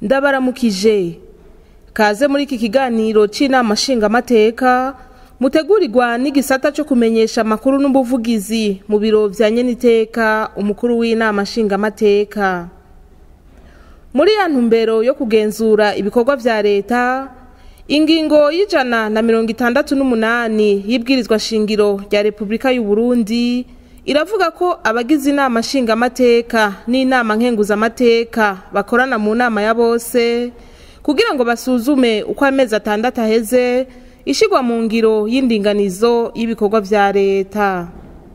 ndabaramukije kaze muri iki kiganiro c'inama nshingamateka mutegurirwa n'igisata co kumenyesha amakuru n'ubuvugizi mu biro vya nyeniteka umukuru w'inama nshingamateka muri ya ntumbero yo kugenzura ibikorwa vya leta ingingo y'ijana na mirongo itandatu n'umunani y'ibwirizwa shingiro rya repubulika y'u Burundi iravuga ko abagize inama nshingamateka n'inama nkenguzamateka bakorana mu nama ya bose kugira ngo basuzume uko amezi atandatu aheze ishigwa mu ngiro y'indinganizo y'ibikorwa vya leta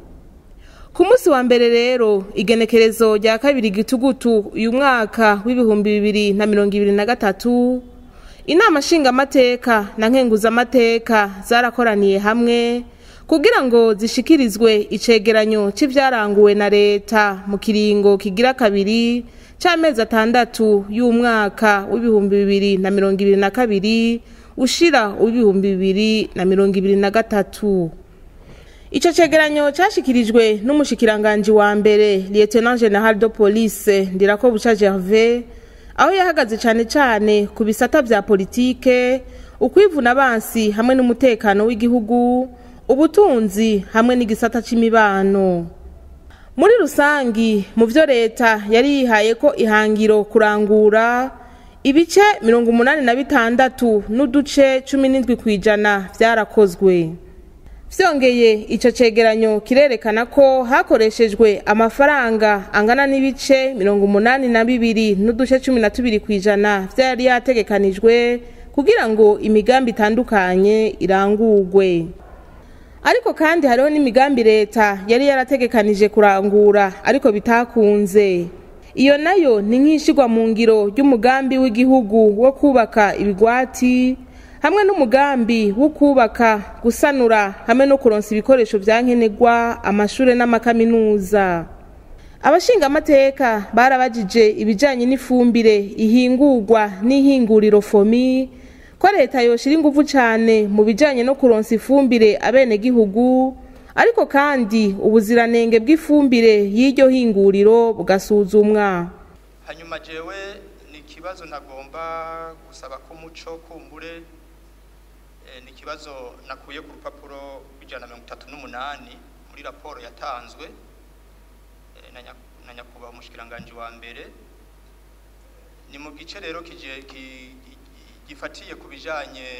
ku munsi wa mbere rero igenekerezo rya kabiri gitugutu uyu mwaka w'ibihumbi bibiri na mirongo ibiri na gatatu inama nshingamateka na nkenguzamateka zarakoraniye hamwe kugira ngo zishikirizwe icegeranyo c'ivyaranguwe na leta mu kiringo kigira kabiri c'amezi atandatu y'umwaka w'ibihumbi bibiri na mirongo ibiri na kabiri ushira uw'ibihumbi bibiri na mirongo ibiri na gatatu ico cegeranyo cashikirijwe n'umushikiranganji wa mbere lieutenant general de police ndirako buca gervais aho yahagaze cane cane ku bisata vya politike ukwivuna abansi hamwe n'umutekano w'igihugu ubutunzi hamwe n'igisata c'imibano muri rusangi mu vyo leta yari yihaye ko ihangiro kurangura ibice mirongo umunani na bitandatu n'uduce cumi n'indwi kw'ijana vyarakozwe vyongeye ico cegeranyo kirerekana ko hakoreshejwe amafaranga angana n'ibice mirongo umunani na bibiri n'uduce cumi na tubiri kw'ijana vyari yategekanijwe kugira ngo imigambi itandukanye irangurwe ariko kandi hariho n'imigambi leta yari yarategekanije kurangura ariko bitakunze iyo nayo ni nk'ishigwa mu ngiro ry'umugambi w'igihugu wo kubaka ibigwati hamwe n'umugambi wo kubaka gusanura hamwe no kuronsa ibikoresho vya nkenerwa amashure n'amakaminuza abashingamateka barabajije ibijanye n'ifumbire ihingurwa n'ihinguriro fomi ko leta yoshira inguvu cane mu bijanye no kuronsa ifumbire abenegihugu ariko kandi ubuziranenge bw'ifumbire y'iryo hinguriro bugasuzumwa hanyuma jewe ni ikibazo nagomba gusaba ko umuco kumbure eh, ni ikibazo nakuye ku rupapuro rw'ijana na mirongo itatu n'umunani muri raporo yatanzwe eh, na nya- na nyakubahwa umushikiranganji wa mbere ni mu gice rero kije- ki- ki- gifatiye ku bijanye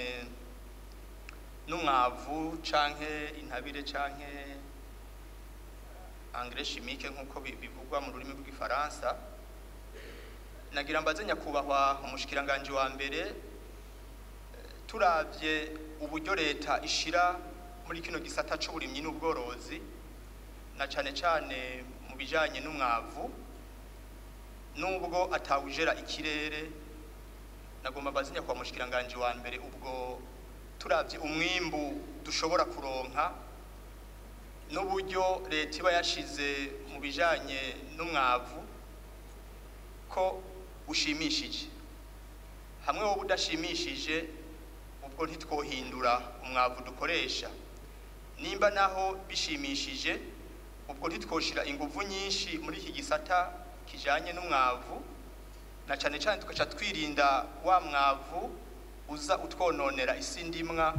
n'umwavu canke intabire canke engrais chimique nk'uko bi- bivugwa mu rurimi rw'igifaransa nagira mbaze nyakubahwa umushikiranganji wa mbere eh, turavye uburyo leta ishira muri kino gisata c'uburimyi n'ubworozi na cane cane mu bijanye n'umwavu nubwo atawujera ikirere nagomba mbaze nyakubahwa umushikiranganji wa mbere ubwo turavye umwimbu dushobora kuronka n'uburyo leta iba yashize mu bijanye n'umwavu ko ushimishije hamwe wowe udashimishije ubwo ntitwohindura umwavu dukoresha nimba naho bishimishije ubwo ntitwoshira inguvu nyinshi muri iki gisata kijanye n'umwavu na cane cane tugaca twirinda wa mwavu uza utwononera isi ndimwa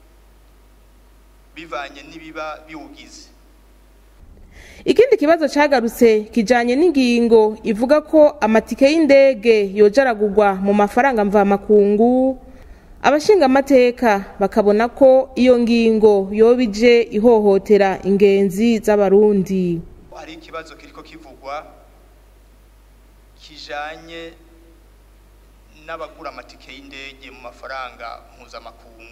bivanye n'ibiba biwugize ikindi kibazo cagarutse kijanye n'ingingo ivuga ko amatike y'indege yoja aragurwa mu mafaranga mvamakungu abashingamateka bakabona ko iyo ngingo yoba ije ihohotera ingenzi z'abarundi hari ikibazo kiriko kivugwa kijanye n'abagura amatike y'indege mu mafaranga mpuzamakungu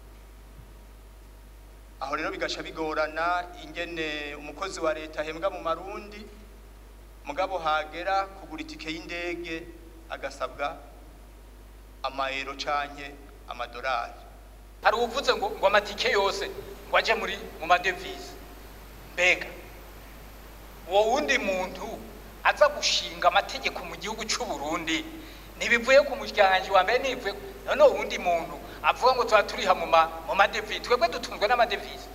aho rero bigaca bigorana ingene umukozi wa leta ahembwa mu marundi mugabo hagera kugura itike y'indege agasabwa amayero canke amadolari hari uvuze ngo ngo amatike yose ngo aje muri mu madevize mbega uwo wundi muntu aza gushinga amategeko mu gihugu cy'u Burundi ntibivuye ku mushikiranganji wa mbere ntibivuye none uwo wundi muntu avuga ngo tuba turiha mu ma mu madevize twebwe dutunzwe n'amadevize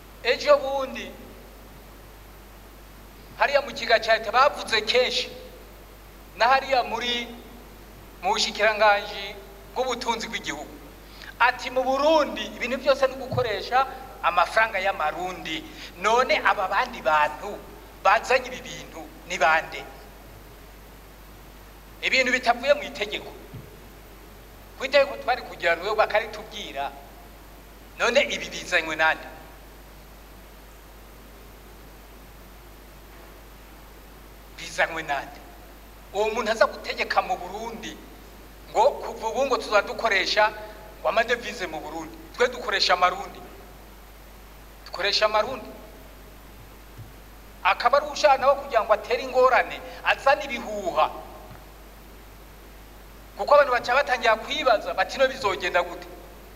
ejo bundi hariya mu kiga cya leta bavuze kenshi na hariya muri mu bushikiranganji bw'ubutunzi bw'igihugu ati mu burundi ibintu byose ni gukoresha amafaranga y'amarundi none aba bandi bantu bazanye ibi bintu ni bande ibintu bitavuye mu itegeko ku itegeko twari kugira ngo bakaritubwira none ibi bizanywe nande bizanywe nande uwo muntu aza gutegeka mu burundi ngo kuva ubu ngo tuzaba dukoresha ngo amadevize mu burundi twe dukoresha amarundi dukoresha amarundi akaba ari ushaka nawe kugira ngo atere ingorane azane ibihuha kuko abantu baca batangira kwibaza bati no bizogenda gute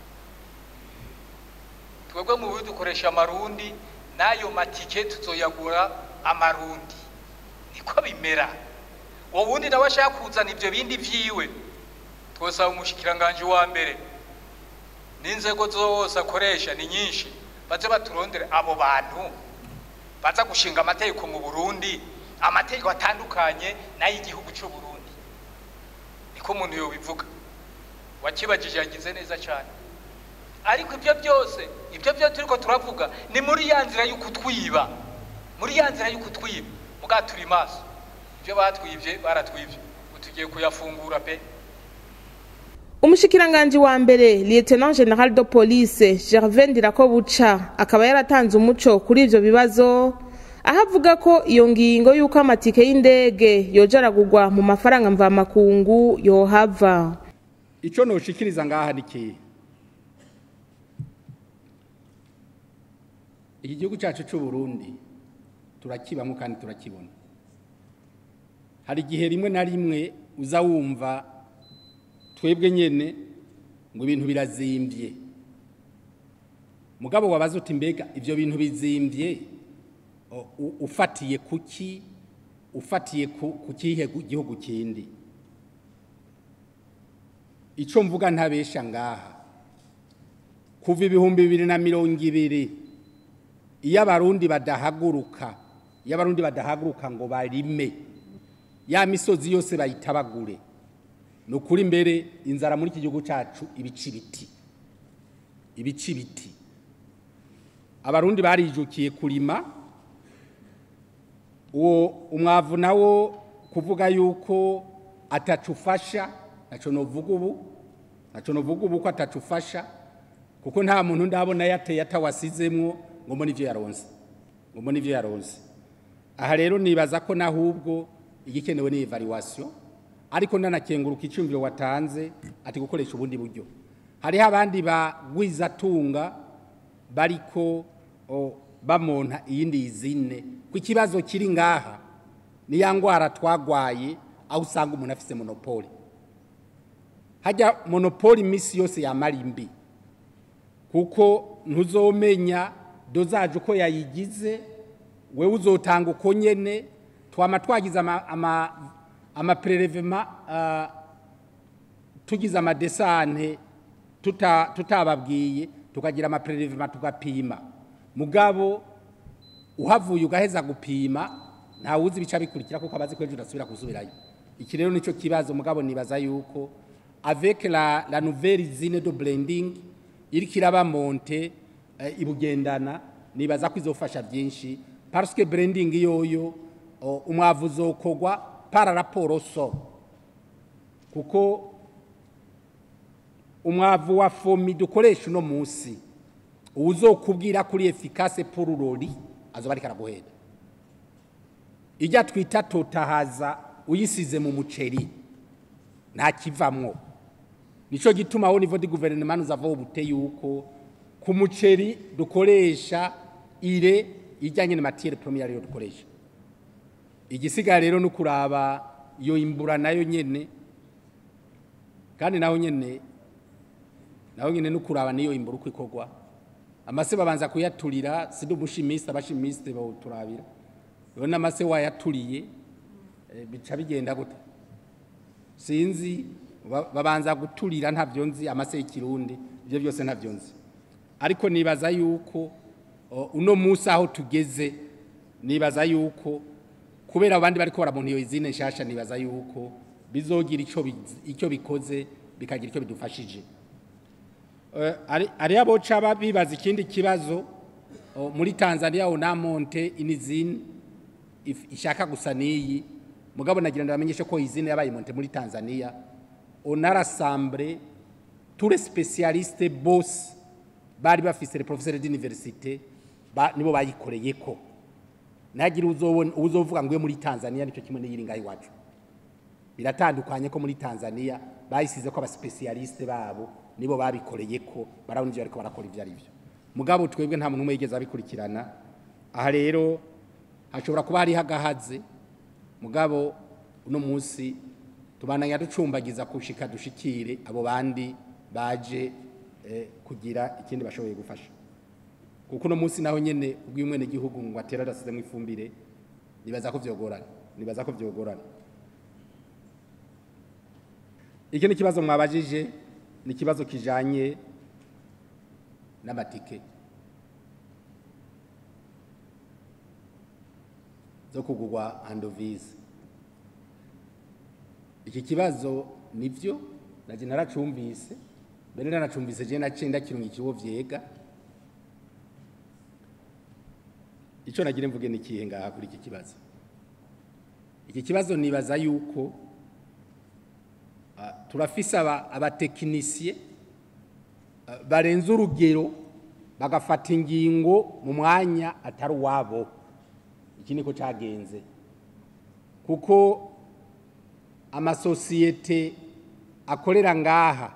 twebwe mu burundi dukoresha amarundi n'ayo matike tuzoyagura amarundi niko bimera uwo wundi nawe ashaka kuzana ibyo bindi vyiwe twosaba umushikiranganji wa mbere n'inzego zose akoresha ni nyinshi baze baturondere abo bantu baza gushinga amategeko mu burundi amategeko atandukanye n'ay'igihugu cy'u burundi niko umuntu yobivuga wakibajije yagize neza cyane ariko ibyo byose ibyo byose turiko turavuga ni muri ya nzira y'ukutwiba muri ya nzira y'ukutwiba muga turi maso ibyo batwivye baratwivye tugiye kuyafungura pe umushikiranganji wa mbere lieutenant general de police gervais ndirakobuca akaba yaratanze umuco kuri ivyo bibazo aho avuga ko iyo ngingo y'uko amatike y'indege yoja aragurwa mu mafaranga mvamakungu yohava icyo noshikiriza ngaha ni kihe iki gihugu cyacu cy'u Burundi turakibamo kandi turakibona hari igihe rimwe na rimwe uza wumva twebwe nyene ngo ibintu birazimbye mugabo wabaza uti mbega ivyo bintu bizimbye o- u- ufatiye kuki ufatiye ku ku kihe gu- gihugu kindi ico mvuga ntabesha ngaha kuva ibihumbi bibiri na mirongo ibiri iyo abarundi badahaguruka iyo abarundi badahaguruka ngo barime ya misozi yose bayitabagure ni ukuri mbere inzara muri iki gihugu cyacu ibica ibiti ibica ibiti abarundi barijukiye kurima uwo umwavu nawo kuvuga yuko atacufasha ntacyo novuga ubu ntacyo novuga ubu ko atacufasha kuko nta muntu ndabona yateye atawasizemwo ngo mbone ibyo yaronse ngo mbone ibyo yaronse aha rero nibaza ko nahubwo igikenewe ni evaluation ariko ndanakenguruka icyumviro watanze ati gukoresha ubundi buryo hariho abandi bagwizatunga bariko o, bamonta iyindi izine ku ikibazo kiri ngaha ni ya ngwara twagwaye aho usanga umuntu afise monopole hajya monopole iminsi yose yamara imbi kuko ntuzomenya dozaje uko yayigize wewe uzotanga uko nyene twama twagize ama, ama, amaprelevema uh, tugize amadesante tuta, tutababwiye tukagira amaprelevema tugapima mugabo uhavuye ugaheza gupima ntawe uzi ibica bikurikira kuko abazi ko ejo udasubira gusubirayo iki rero nico kibazo mugabo nibaza yuko avec la, la nouvelle usine de blending iriko iraba monte eh, ibugendana nibaza ko izofasha byinshi parce que blending yoyo o, umwavu uzokogwa para raporo so kuko umwavu wa fomi dukoresha uno munsi uzokubwira kuri efficace pour urori azoba ariko araguhera ijya twita totahaza uyisize mu muceri nta kivamwo nico gituma aho nivo di gouvernement nous avons bute yuko ku muceri dukoresha ire ijyanye na matière première ariyo dukoresha igisigaye rero no kuraba iyo imbura nayo nyene kandi naho nyene naho nyene no kuraba niyo imbura uko ikorwa amase babanza kuyaturira sidi umushimisi abashimisi bawuturabira rero n'amase wayaturiye eh, bica bigenda gute sinzi ba- babanza guturira ntavyo nzi amase y'ikirundi ibyo byose ntavyo nzi ariko nibaza yuko o, uno munsi aho tugeze nibaza yuko kubera abandi bariko baramuntu iyo izine nshasha nibaza yuko bizogira ico biz- icyo bikoze bikagira icyo bidufashije Eh, ari- ari abo caba bibaza ikindi kibazo oh, muri Tanzania onamonte inizine if- ishaka gusa niyi mugabo nagira ndabamenyeshe ko izine yabaye monte muri Tanzania on a rassemblé tous les spécialistes bose bari bafise les professeurs d'université ba, nibo bayikoreye ko nagira uzobona uzovuga ngo iyo muri Tanzania nico kimwe n'iyiri ngaho iwacu biratandukanye ko muri Tanzania bayisize ko abaspecialiste babo nibo babikoreye ko barabona ivyo ariko barakora ivyo ari byo mugabo twebwe nta muntu umwe yigeze abikurikirana aha rero hashobora kuba hariho agahaze mugabo uno munsi tubananya ducumbagiza kushika dushikire abo bandi baje eh, kugira ikindi bashoboye gufasha kuko uno munsi naho nyene ubw'umwene gihugu ngo atera arasizemo ifumbire nibaza ko vyogorana nibaza ko vyogorana iki ni ikibazo mwabajije ni ikibazo kijanye n'amatike zo kugurwa handovize iki kibazo nivyo naje naracumvise mbere naracumvise je naciye ndakirungikiye uwo vyega ico nagire mvuge ni ikihe ngaha kuri iki kibazo iki kibazo nibaza yuko ah, turafise aba- abatekinisiye ah, barenze urugero bagafata ingingo mu mwanya atari uwabo iki niko cagenze kuko amasosiyete akorera ngaha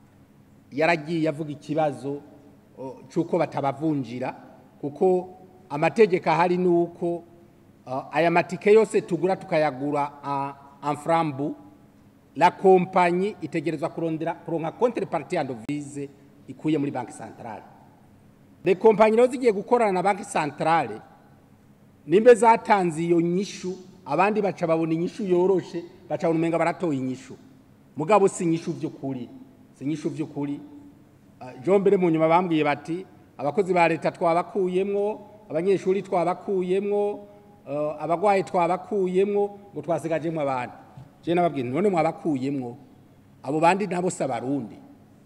yaragiye avuga ikibazo o, c'uko batabavunjira kuko amategeko ahari ni uko uh, aya matike yose tugura tukayagura uh, en frambu la kompanyi itegerezwa kurondera kuronka contrepartie yandovize ikuye muri banki centrale le kompanyi rero zigiye gukorana na banki centrale nimbe zatanze iyo nyishu abandi baca babona inyishu yoroshe baca babona umenga baratoye inyishu mugabo si inyishu vy'ukuri si inyishu vy'ukuri Ah, jo mbere mu nyuma bambwiye bati abakozi ba leta twabakuyemwo abanyeshuri twabakuyemwo eh, abagwayi twabakuyemwo ngo twasigajemwo abandi je nababwiye nti none mwabakuyemwo abo bandi nabo si abarundi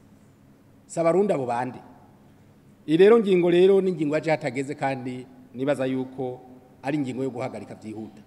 si abarundi abo bandi iyi rero ngingo rero ni ingingo yaje hatageze kandi nibaza yuko ari ingingo yo guhagarika byihuta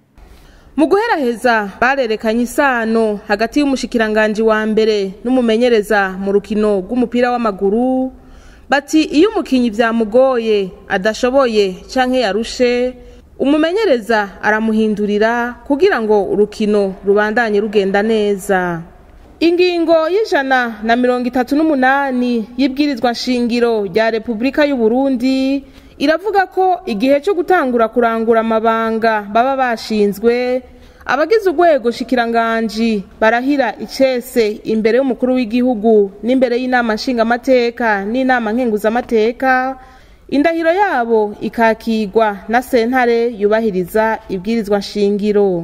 mu guheraheza barerekanye isano hagati y'umushikiranganji wa mbere n'umumenyereza mu rukino rw'umupira w'amaguru bati iyo umukinnyi byamugoye adashoboye canke yarushe umumenyereza aramuhindurira kugira ngo urukino rubandanye rugenda neza ingingo y'ijana na mirongo itatu n'umunani y'ibwirizwa nshingiro rya repubulika y'u Burundi iravuga ko igihe cyo gutangura kurangura amabanga baba bashinzwe abagize urwego shikiranganji barahira icese imbere y'umukuru w'igihugu n'imbere y'inama nshingamateka n'inama nkenguzamateka indahiro yabo ikakigwa na sentare yubahiriza ibwirizwa nshingiro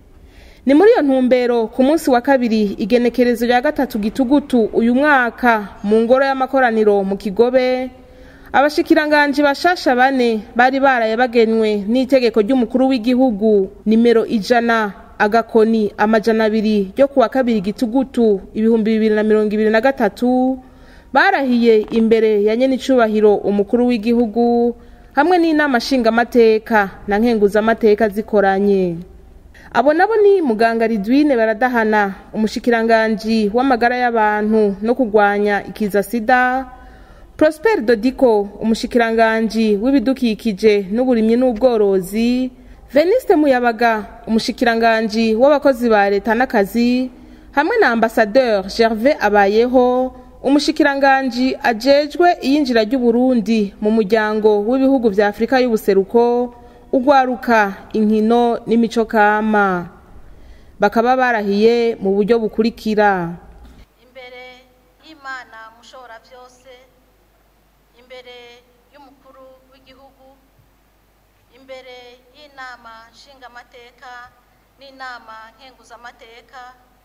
ni muri iyo ntumbero ku munsi wa kabiri igenekerezo rya gatatu gitugutu uyu mwaka mu ngoro y'amakoraniro mu kigobe abashikiranganji bashasha bane bari baraye bagenwe n'itegeko ry'umukuru w'igihugu nimero ijana agakoni amajana abiri ryo kuwa kabiri gitugutu ibihumbi bibiri na mirongo ibiri na gatatu barahiye imbere ya nyenicubahiro umukuru w'igihugu hamwe n'inama nshingamateka na nkenguzamateka zikoranye abo nabo ni muganga ridwine baradahana umushikiranganji w'amagara y'abantu no kurwanya ikiza sida prosper dodiko umushikiranganji w'ibidukikije n'uburimyi n'ubworozi veniste muyabaga umushikiranganji w'abakozi ba leta n'akazi hamwe na ambasadeur gervais abayeho umushikiranganji ajejwe iyinjira ry'uburundi mu muryango w'ibihugu vya afurika y'ubuseruko ugwaruka inkino n'imico kama bakaba barahiye mu buryo bukurikira imbere y'imana mushobora byose imbere y'umukuru w'igihugu imbere y'inama nshingamateka n'inama nkenguzamateka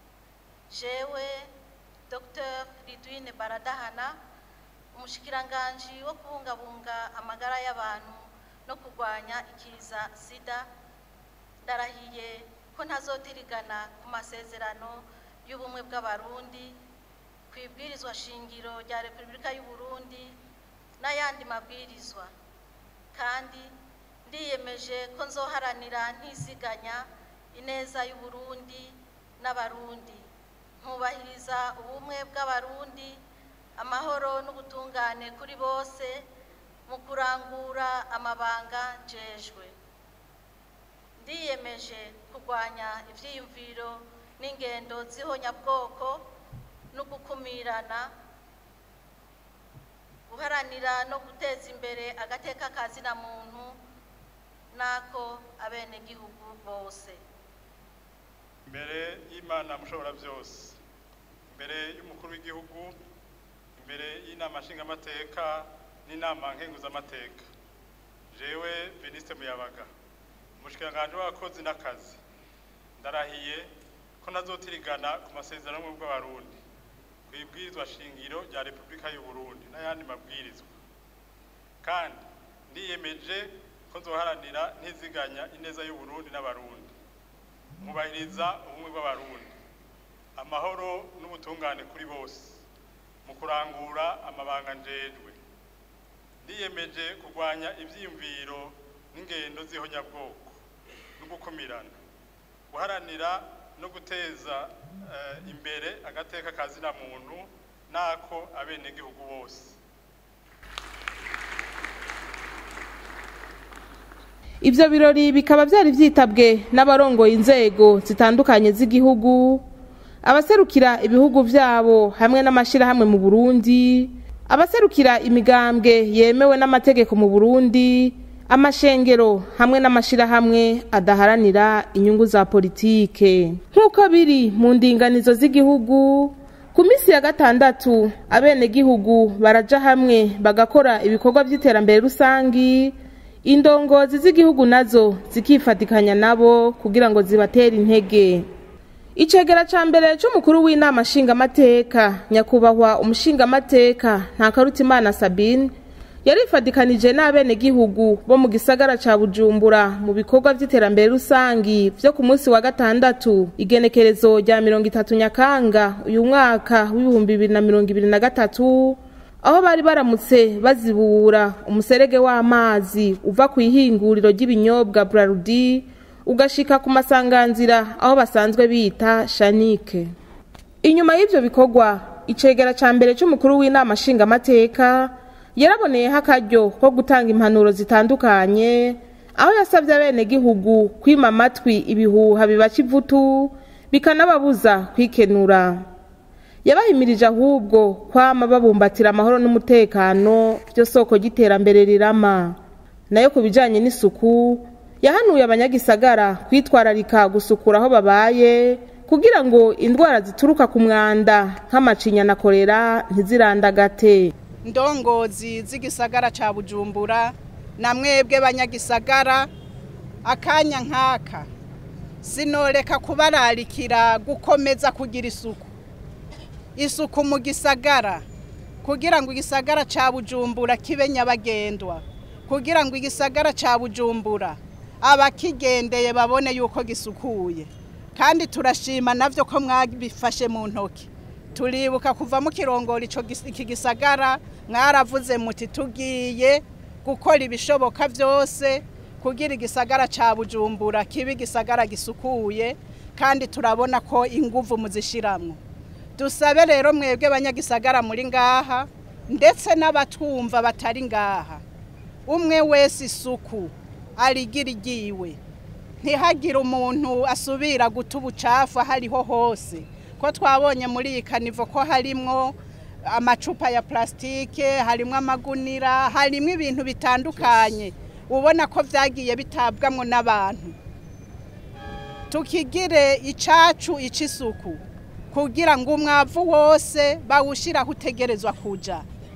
jewe dr ridwine baradahana umushikiranganji wo kubungabunga amagara y'abantu no kurwanya ikiza sida ndarahiye ko ntazotirigana ku masezerano y'ubumwe bw'abarundi ku ibwirizwa shingiro rya repubulika y'u Burundi n'ayandi mabwirizwa kandi ndiyemeje ko nzoharanira ntisiganya ineza y'u Burundi n'abarundi nkubahiriza ubumwe bw'abarundi amahoro n'ubutungane kuri bose mu kurangura amabanga njejwe ndiyemeje kurwanya ivyiyumviro n'ingendo z'ihonyabwoko no gukumirana guharanira no guteza imbere agateka kazina muntu n'ako abenegihugu bose imbere y'imana mushobora byose imbere y'umukuru w'igihugu imbere y'inama nshingamateka n'inama nkenguzamateka jewe minisitiri muyabaga umushikiranganji w'abakozi n'akazi ndarahiye ko nazotirigana ku masezerano y'ubumwe bw'abarundi ku ibwirizwa shingiro rya repubulika y'u Burundi n'ayandi mabwirizwa kandi ndiyemeje ko nzoharanira ntiziganya ineza y'u Burundi n'abarundi mubahiriza ubumwe bw'abarundi amahoro n'ubutungane kuri bose mu kurangura amabanga njejwe ndiyemeje kurwanya ivyiyumviro n'ingendo z'ihonyabwoko no gukumirana guharanira no guteza eh, imbere agateka kazina muntu nako abenegihugu bose Ivyo birori bikaba vyari vyitabwe n'abarongoye inzego zitandukanye z'igihugu, abaserukira ibihugu vyabo hamwe n'amashirahamwe mu Burundi, abaserukira imigambwe yemewe n'amategeko mu Burundi, amashengero hamwe n'amashirahamwe adaharanira inyungu za politike. Nk'uko biri mu ndinganizo z'igihugu, ku minsi ya gatandatu abenegihugu baraja hamwe bagakora ibikorwa vy'iterambere rusangi, indongozi z'igihugu nazo zikifatikanya nabo kugira ngo zibatere intege icegera ca mbere c'umukuru w'inama nshingamateka nyakubahwa umushingamateka ntakarutimana sabine yarifadikanije n'abenegihugu bo mu gisagara ca bujumbura mu bikorwa vy'iterambere rusangi vyo ku munsi wa gatandatu igenekerezo rya mirongo itatu nyakanga uyu mwaka w'ibihumbi bibiri na mirongo ibiri na gatatu aho bari baramutse bazibura umuserege w'amazi uva ku ihinguriro ry'ibinyobwa Brarudi ugashika ku masanganzira aho basanzwe bita Shanike inyuma y'ivyo bikorwa icegera ca mbere c'umukuru w'inama nshingamateka yaraboneyeho akaryo ko gutanga impanuro zitandukanye aho yasabye abenegihugu kwima amatwi ibihuha bibaca ivutu bikanababuza kwikenura yabahimirije ahubwo kwama babumbatira amahoro n'umutekano byo soko ry'iterambere rirama nayo ku bijyanye n'isuku yahanuye abanyagisagara kwitwararika gusukura aho babaye kugira ngo indwara zituruka ku mwanda nk'amacinya na korera ntizirandagate ndongozi z'igisagara cya bujumbura na mwebwe banyagisagara akanya nk'aka sinoreka kubararikira gukomeza kugira isuku isuku mu gisagara kugira ngo igisagara cya bujumbura kibe nyabagendwa kugira ngo igisagara cya bujumbura abakigendeye babone yuko gisukuye kandi turashima nabyo ko mwabifashe mu ntoki turibuka kuva mu kirongoro iki gisagara mwaravuze muti tugiye gukora ibishoboka byose kugira igisagara cya bujumbura kibe igisagara gisukuye kandi turabona ko inguvu muzishyiramo dusabe rero mwebwe banyagisagara muri ngaha ndetse n'abatwumva batari ngaha umwe wese isuku arigira igiwe ntihagire umuntu asubira guta ubucafu aho ariho hose ko twabonye muri iyi kanivo ko harimwo amacupa ya plasitike harimo amagunira harimo ibintu bitandukanye ubona ko byagiye bitabwamo n'abantu tukigire icacu ic'isuku kugira ngo umwavu wose bawushyire aho utegerezwa kujya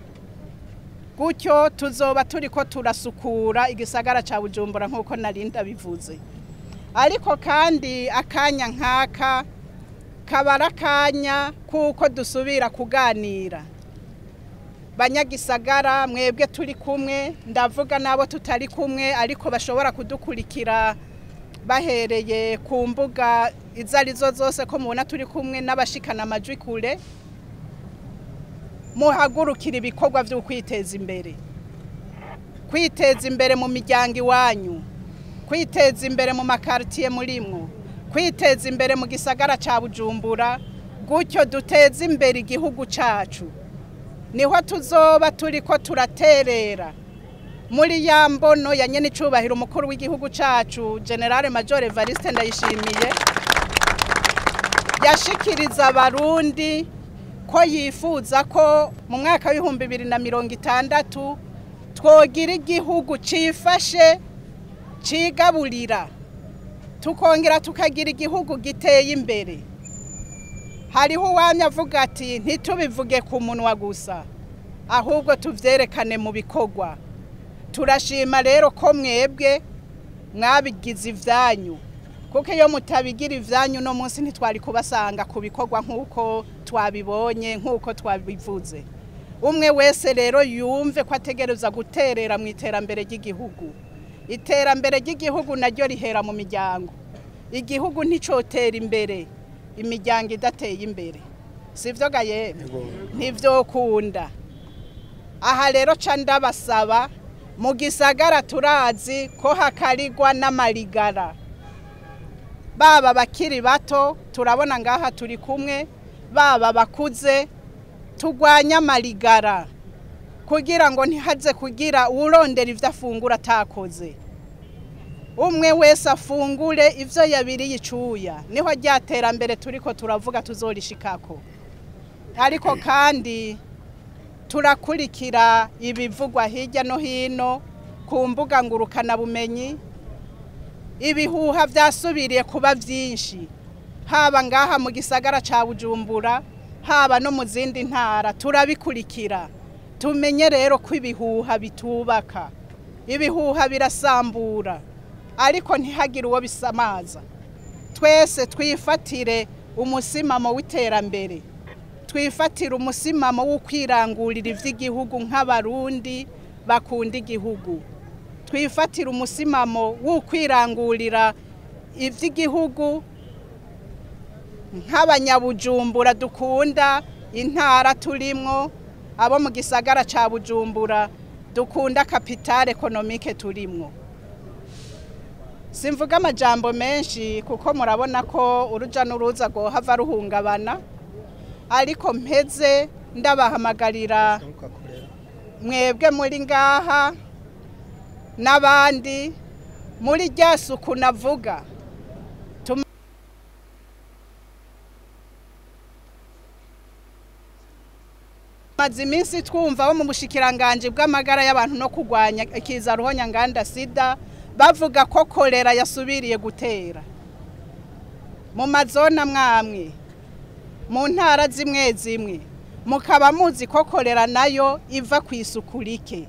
gutyo tuzoba turi ko turasukura igisagara cya bujumbura nk'uko narinda bivuze ariko kandi akanya nk'aka kaba ari akanya kuko dusubira kuganira banyagisagara mwebwe turi kumwe ndavuga n'abo tutari kumwe ariko bashobora kudukurikira bahereye ku mbuga izo ari zo zose ko mubona turi kumwe n'abashikana amajwi kure muhagurukira ibikorwa byo kwiteza imbere kwiteza imbere mu miryango iwanyu kwiteza imbere mu makaritiye murimwo kwiteza imbere mu gisagara cya bujumbura gutyo duteze imbere igihugu cyacu niho tuzoba turi ko turaterera muri ya mbono ya nyene icubahiro umukuru w'igihugu cyacu generale major evariste ndayishimiye yashikiriza abarundi ko yifuza ko mu mwaka w'ibihumbi bibiri na mirongo itandatu twogira igihugu cifashe cigaburira tukongera tukagira igihugu giteye imbere hariho uwamya avuga ati ntitubivuge ku munwa gusa ahubwo tuvyerekane mu bikorwa turashima rero ko mwebwe mwabigize ivyanyu kuko iyo mutabigira ivyanyu no munsi ntitwari kubasanga ku bikorwa nk'uko twabibonye nk'uko twabivuze umwe wese rero yumve ko ategereza guterera mu iterambere ry'igihugu iterambere ry'igihugu naryo rihera mu miryango igihugu nticotera imbere imiryango idateye imbere sivyo gaye ntivyokunda aha rero ca ndabasaba mu gisagara turazi ko hakarirwa n'amarigara baba bakiri bato turabona ngaha turi kumwe baba bakuze turwanye amarigara kugira ngo ntihaze kugira urondera ibyo afungura atakoze umwe wese afungure ibyo yabiriye icuya niho rya terambere turi ko turavuga tuzorishikako ariko kandi turakurikira ibivugwa hirya no hino ku mbuga ngurukanabumenyi ibihuha byasubiriye kuba byinshi haba ngaha mu gisagara cya bujumbura haba no mu zindi ntara turabikurikira tumenye rero ko ibihuha bitubaka ibihuha birasambura ariko ntihagire uwo bisamaza twese twifatire umusimamo w'iterambere twifatire umusimamo wo kwirangurira iby'igihugu nk'abarundi bakunda igihugu twifatire umusimamo wo kwirangurira iby'igihugu nk'abanyabujumbura dukunda intara turimwo abo mu gisagara cya bujumbura dukunda kapitale ekonomike turimwo simvuga amajambo menshi kuko murabona ko urujya n'uruza hava ruhungabana ariko mpeze ndabahamagarira mwebwe muri ngaha n'abandi muri rya suku navuga tumaze iminsi twumva bo mu bushikiranganji bw'amagara y'abantu no kurwanya ikiza ruhonyanganda sida bavuga ko korera yasubiriye gutera mu mazona mwamwe mu ntara zimwe zimwe mukaba muzi ko korera nayo iva ku isuku rike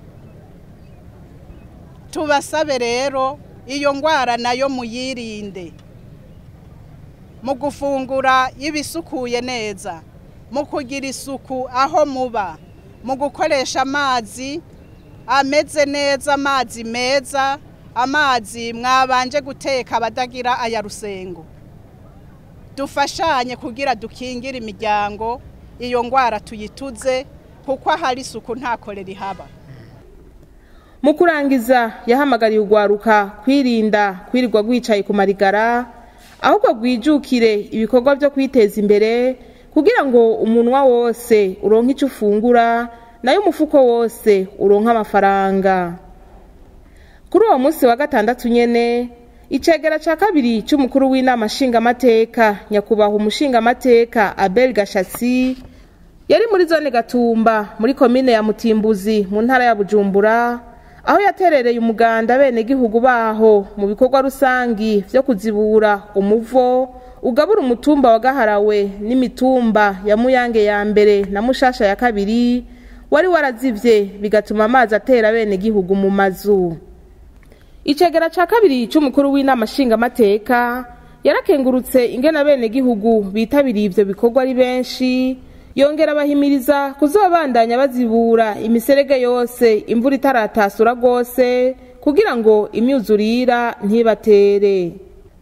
tubasabe rero iyo ndwara nayo muyirinde mu gufungura ibisukuye neza mu kugira isuku aho muba mu gukoresha amazi ameze neza amazi meza amazi mwabanje guteka abadagira aya rusengo dufashanye kugira dukingire imiryango iyo ndwara tuyituze kuko ahari isuku nta korera ihaba mu kurangiza yahamagariye urwaruka kwirinda kwirirwa rwicaye ku marigara ahubwo rwijukire ibikorwa byo kwiteza imbere kugira ngo umunwa wose uronke icyo ufungura nayo umufuko wose uronke amafaranga kuri uwo munsi wa gatandatu nyene icegera cya kabiri cy'umukuru w'inama nshingamateka nyakubahwa umushingamateka abel gashatsi yari muri zone gatumba muri komine ya mutimbuzi mu ntara ya bujumbura aho yaterereye umuganda bene gihugu baho mu bikorwa rusangi byo kuzibura umuvo ugabura umutumba wa gaharawe n'imitumba ya muyange ya mbere na mushasha ya kabiri wari warazivye bigatuma amazi atera bene gihugu mu mazu icegera ca kabiri c'umukuru w'inama nshingamateka yarakengurutse ingena bene gihugu bitabiriye ivyo bikorwa ari benshi yongera abahimiriza kuzobandanya bazibura imiserege yose imvura itaratasura rwose kugira ngo imyuzurira ntibatere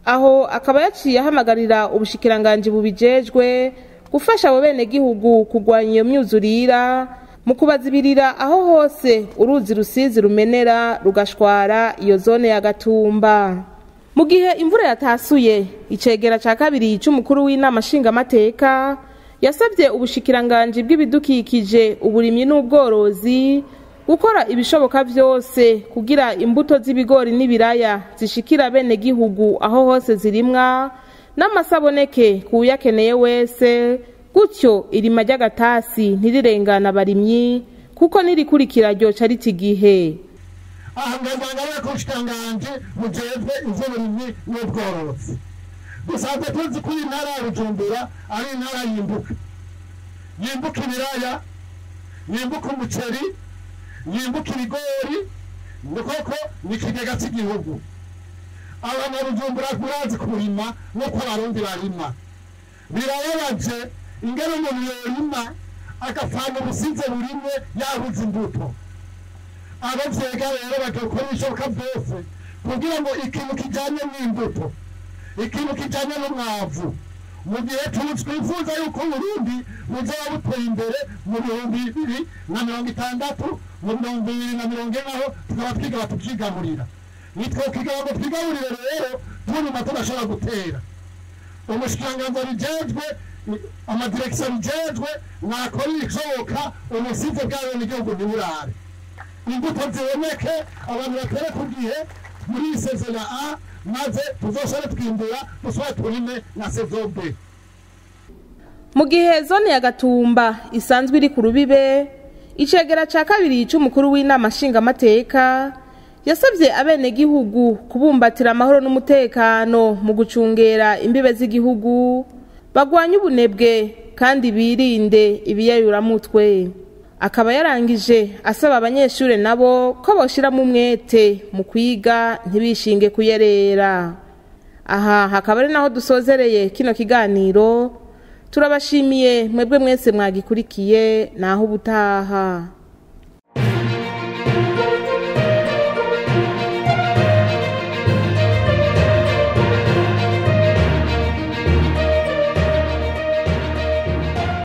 aho akaba yaciye ahamagarira ubushikiranganji bubijejwe gufasha abo benegihugu kurwanya iyo myuzurira mu kubazibirira aho hose uruzi rusizi rumenera rugashwara iyo zone ya gatumba mu gihe imvura yatasuye icegera ca kabiri c'umukuru w'inama nshingamateka yasabye ubushikiranganji bw'ibidukikije uburimyi n'ubworozi gukora ibishoboka vyose kugira imbuto z'ibigori n'ibiraya zishikira bene gihugu aho hose zirimwa n'amasaboneke kuyakeneye wese gutyo irima ry'agatasi ntirirengana abarimyi kuko n'irikurikira ryoca rita igihe aha ngazanga ko ubushikanganje bujejwe ivy'uburimyi n'ubworozi dusanzwe tuzi ko iyi ntara ya bujumbura ari intara yimbuka yimbuka ibiraya yimbuka umuceri yimbuka ibigori ni koko ni ikigega cy'igihugu abanyabujumbura murazi kurima nk'uko abarundi barima birababaje ingene umuntu yorima agapfana ubusize burimwe yabuze imbuto abavyega rero bagakora ibishoboka byose kugira ngo ikintu kijanye n'imbuto ikintu kijanye n'umwavu mu gihe twifuza yuko uburundi buzaba buteye imbere mu bihumbi bibiri na mirongo itandatu mu mirongo ibiri na mirongo ine naho tukaba twiga batukigaburira nitwe kugira ngo twigaburire rero tunyuma tudashobora gutera umushikiranganza bijejwe amadirekisiyo bijejwe mwakora ibishoboka ubusize bwayo n'igihugu ntiburare imbuto ziboneke abantu batere ku gihe muri iyi sezo ya a maze tuzoshobore twimbura dusubire turime na sezo b mu gihe zone ya gatumba isanzwe iri ku rubibe icegera ca kabiri c'umukuru w'inama nshingamateka yasabye abenegihugu kubumbatira amahoro n'umutekano mu gucungera imbibe z'igihugu bagwanye ubunebwe kandi birinde ibiyayuramutwe akaba yarangije asaba abanyeshuri nabo ko boshiramo umwete mu kwiga ntibishinge kuyerera aha hakaba ari naho dusozereye kino kiganiro turabashimiye mwebwe mwese mwagikurikiye naho ubutaha